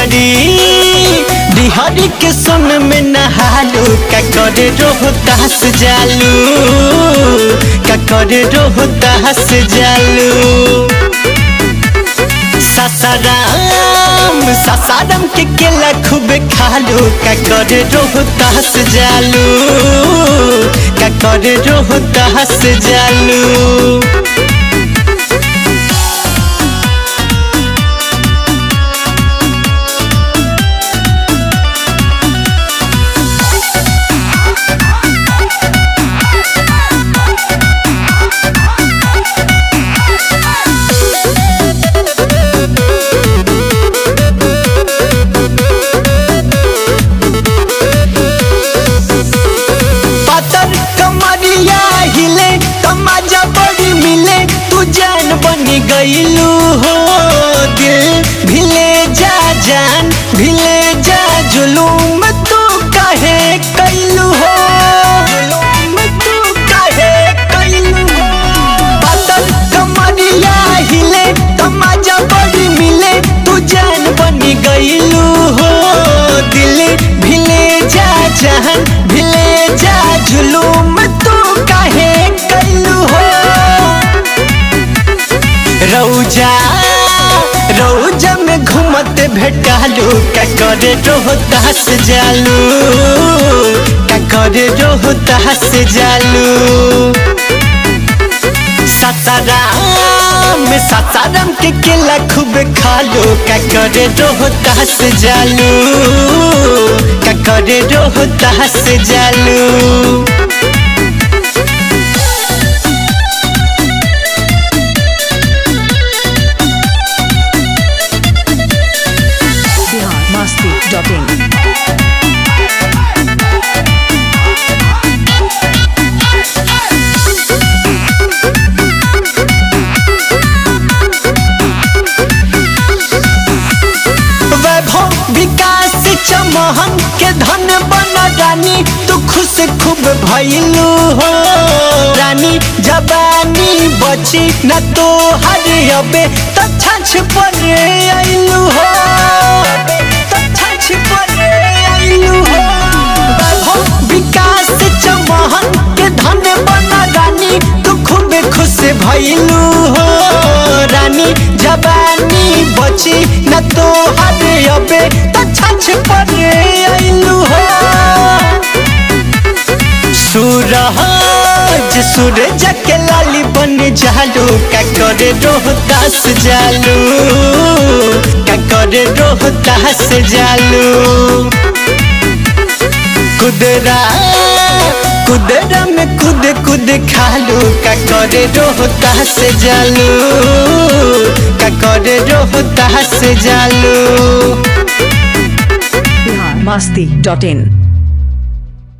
डिहरी डिहरी के सोन में नहालू का करे रोहतास जालू का करे रोहतास जालू सासाराम सासाराम के केला खूब खालू का करे रोहतास जालू का करे रोहतास जालू पातर कमरिया हिले तमाजा बड़ी मिले तू जान बनी गईलू हो दिल भिले जा जान भिले जा जुलूम तू काहे कैलू हो जुलूम तू काहे कैलू हो पातर कमरिया हिले तमाजा बड़ी मिले तू जान बनी गईलू हो दिल भिले जा जान भिले जा जुलूम तू काहे कैलू हो रौजा रौजा में घूमते भेटालू का करे रोहतास जालू का करे रोहतास जालू सासाराम सासाराम के केला खूब खालू का करे रोहतास जालू का करे रोहतास जालू बिहार मस्ती डॉट इन वैभव विकास चमहन के धन बन रानी तू खुश खूब भइलू हो रानी जबानी बची न तो हर अबे तो छछ पर आइलू हो तो छछ पर आइलू हो वैभव विकास चमहन के धन बन रानी तू खूब खुश भइलू हो रानी जबानी बची न तो हर अबे तो छछ पर आइलू हो सूरज सूरज के लाली बन जालू का करे रोहतास जालू का करे रोहतास जालू कुदरा कुदरा में कुद कुद खालू का करे रोहतास जालू का करे रोहतास जालू बिहार मस्ती डॉट इन